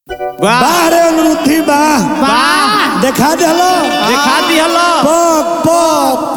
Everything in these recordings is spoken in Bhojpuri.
वाह बाहरे अनुरुद्धि बा वाह देखा देलो दिखा दिहलो पक पक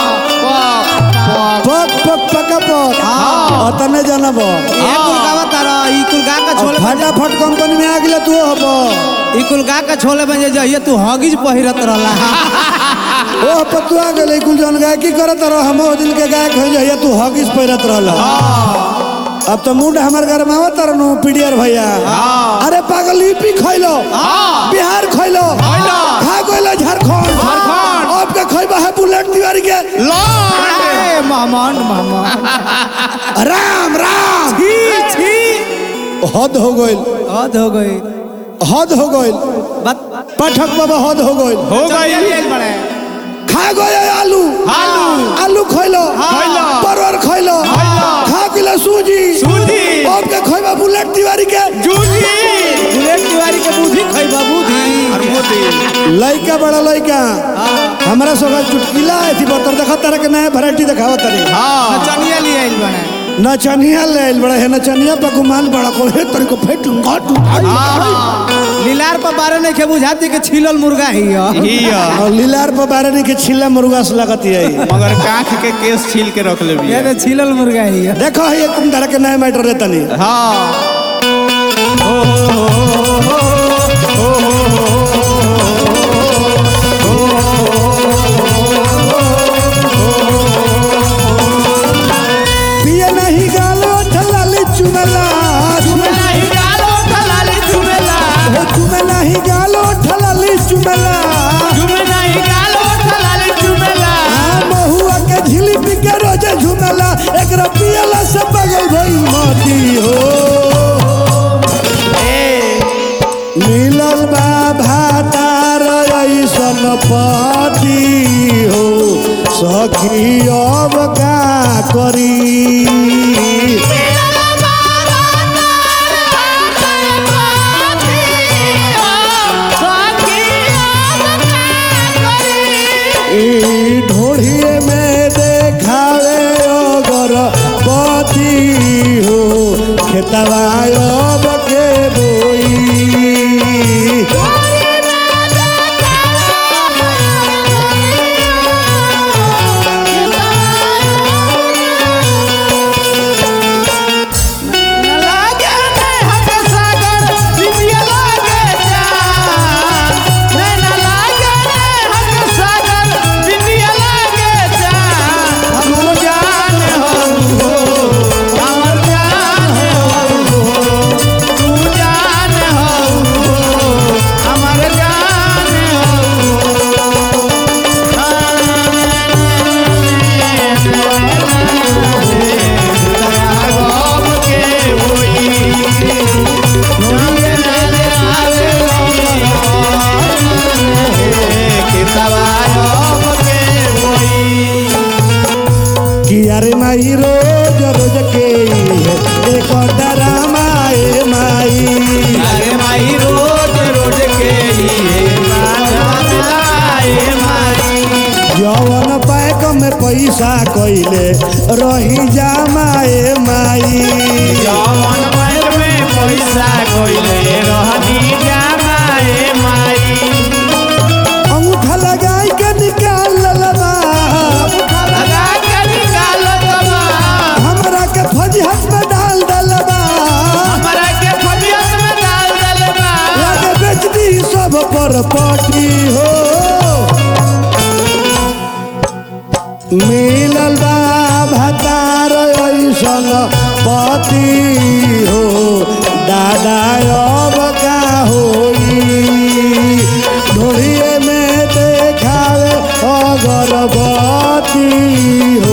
पक पक पक पक अतने जानब ये कुल गावा तारा ई कुल गा का छोले फटाफट कंपनी में आ गेले तू हब ई कुल गा का छोले में जे जहिए तू हगिज पहिरत रहला ओ पतुआ गेले कुल जन गायकी करत रह हम ओ दिन के गायक हो जाइए तू हॉकीस पहिरत रहल अब तो मुंड हमर घर में आवत रहनु पीडीआर भैया अरे पागल यूपी खइलो बिहार खइलो खा गइलो झारखंड झारखंड। अब के खइबा है बुलेट तिवारी के ए मामन मामन राम राम छी छी हद हो गइल हद हो गई हद हो गइल बात पाठक बाबा हद हो गइल हो गई बड़े खा गए आलू आलू आलू खइलो खइलो। परवर खइलो खा गइलो सूजी सूजी। अब के खइबा बुलेट तिवारी के जूझी बुलेट तिवारी के बुद्धि खइबा बुद्धि और मोदी लइका बड़ा लइका हमरा सब चुटकिला थी बतर देखा तारा के नया वैरायटी देखावा तारी हाँ चनिया ले आइल बड़े नचनिया ले आइल बड़ा है नचनिया पे गुमान बड़ा को हे तरी को फेट घाट लीलार पर बारे नहीं के बुझाती के छिलल मुर्गा ही है हिया और लीलार पर बारे नहीं के छिल्ला मुर्गा से लगत है मगर काख के केस छील के रख ले ये तो छिलल मुर्गा ही है देखो ये तुम तारा के नया मैटर देता नहीं हाँ पिए नहीं गालो ठलाली चुमला नहीं गालो ठलाली चुमेला हो चुमे नहीं गालो ठलाली चुमला चुमे नहीं गालो ठलाली चुमेला आ महुआ के झिली पी के रोजे झुमला एक पियला से बगल भई मोती हो मिलल बा भातार ऐसन पति हो सखी अब का करी ई ढोढ़िए में देखावे अगर पति हो खेतवा अब के बोई लागे ने हक सागर दिव्य लागे जान नैना लागे ने हक सागर दिव्य लागे जान हम जान हो हमर जान हो तू जान हो हमर जान हो के होई कि अरे माई रोज रोज के एक डरामा ए माई जवन पैक में पैसा कइले रही जामा ए माई अंगूठा लगाई के निकाल ललबा हमरा के फजहत में डाल दलबा लागे बेच दी सब पर पटी हो मिलल बा भतार ऐसन पति हो दादा अब का होई ढोड़िए में देखावे अगरबती हो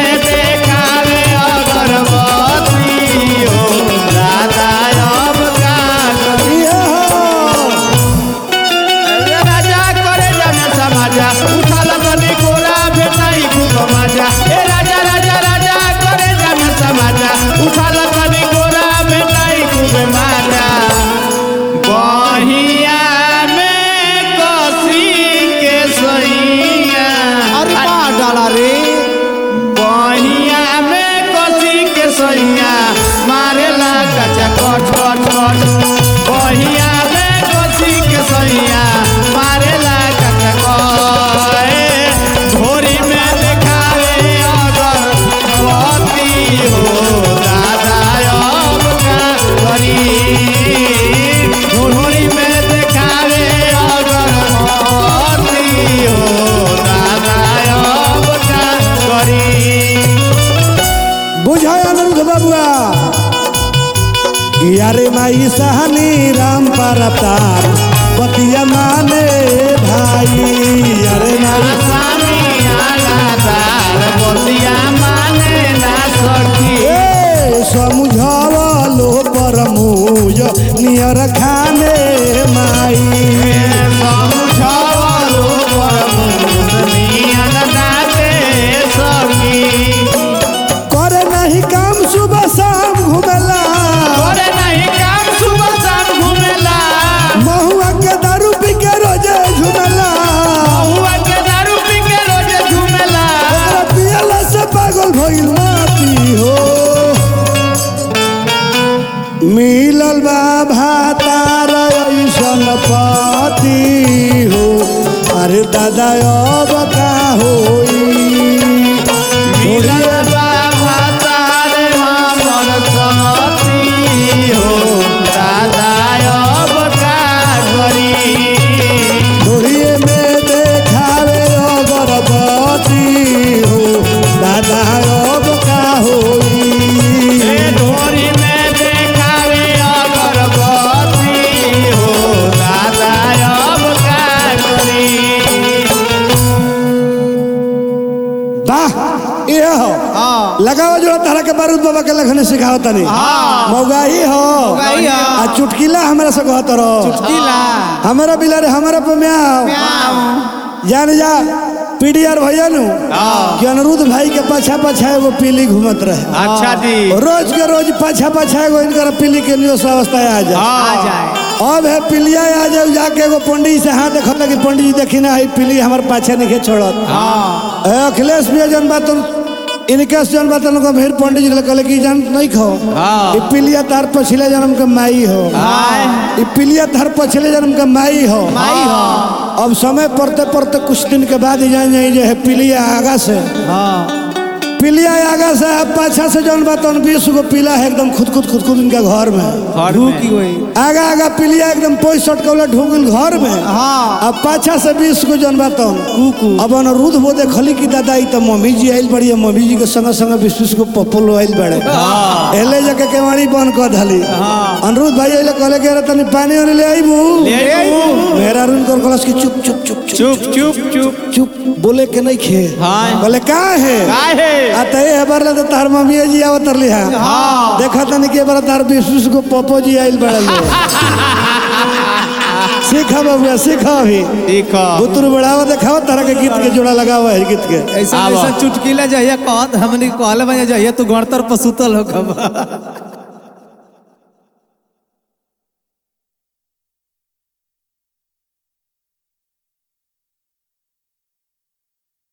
धोनी में देखावे अगरबत्ती हो बहिया में कोसी के सैया मारेला कटकोए घोरी में देखावे अगर पति हो दादा अब का करी घोरी में देखावे अगर पति हो दादा अब का करी बुझाय अनिरुद्ध बबुआ यारे माई सहनी राम परतार बतिया माने भाई यारे माई स्वामी आगादार बतिया माने ना सखी ए समझावलो परमुज नियर खाने माई समझावलो परमुनियन दाते सखी करे नहीं काम सुबह शाम घुमेला करे नहीं काम सुबह शाम घूमेला महुआ के दारू पी के रोजे झुमेला हुआ के दारू पी के रोज घूमेला ओकरा पियला से पागल भइल माती हो मिलल बा भातार ऐसन पति हो अरे दादा अब का होई मिलल बा भातार हमर सती हो दादा अब का करी ढोरिए में देखावे अगरबत्ती हो दादा अब का होई ए ढोरी में देखावे अगरबत्ती हो दादा अब का करी वाह ये हो लगाओ जो तारा के बारूद बाबा के लखने सिखाओ तनी मौगाही हो मौगाही हो। आ चुटकिला हमरा से कहत रहो किला हमारा बिलारे हमारा पे म्याओ जान जा पीडीआर भैया नु कि अनिरुद्ध भाई के पाछा पाछा एगो पीली घूमत रहे अच्छा जी रोज के रोज पाछा पाछा एगो इनकर पीली के लिए अवस्था आ जाए आ जाए अब है पिलिया आ जाओ जाके एगो पंडित से हाथ देखत कि पंडित जी देखी ना है पिली हमारे पाछे नहीं छोड़त ए, अखिलेश भी जन बात इनके से जन बात उनको फिर पंडित जी कहले कि जान नहीं खाओ हाँ। ई पिलिया तार पछले जन्म के माई हो ई पिलिया तार पछले जन्म के माई हो माई हो अब समय पड़ते पड़ते कुछ दिन के बाद ही जान जाए जो है पिलिया आगा से हाँ पिलिया आगा से अब पाछा से जौन बात बीस गो पीला है एकदम खुद खुद खुद खुद इनके घर में ढूकी हुई आगा आगा पिलिया एकदम पैंसठ कौला ढूंगिल घर में हाँ अब पाछा से बीस गो जन बात कुकू। अब अनिरुद्ध वो देखली कि दादा ई तो मम्मी जी आइल बड़ी मम्मी जी के संगे संगे बीस बीस गो पप्पल आइल बड़े एले जाके केवाड़ी बंद कर धली अनिरुद्ध भाई अइले कहले कि अरे तनी पानी वानी ले आइबू ले आइबू। मेरा रुन कर कहलस कि चुप चुप चुप चुप चुप चुप चुप चुप बोले के नहीं खे हाँ। बोले का है काहे आ त ए बार ले तार मम्मी जी आवत रही हा हाँ। देखा तनी के बार तार बीस बीस गो पप्पो जी आइल बड़े लोग सीखा बबुआ सीखा अभी देखो बुतरू बढ़ावा देखाओ तरह के गीत के जोड़ा लगावा है गीत के ऐसा आवा। ऐसा चुटकीला जहिया कहत हमने कहले बजे जहिया तू गणतर पर सुतल हो कब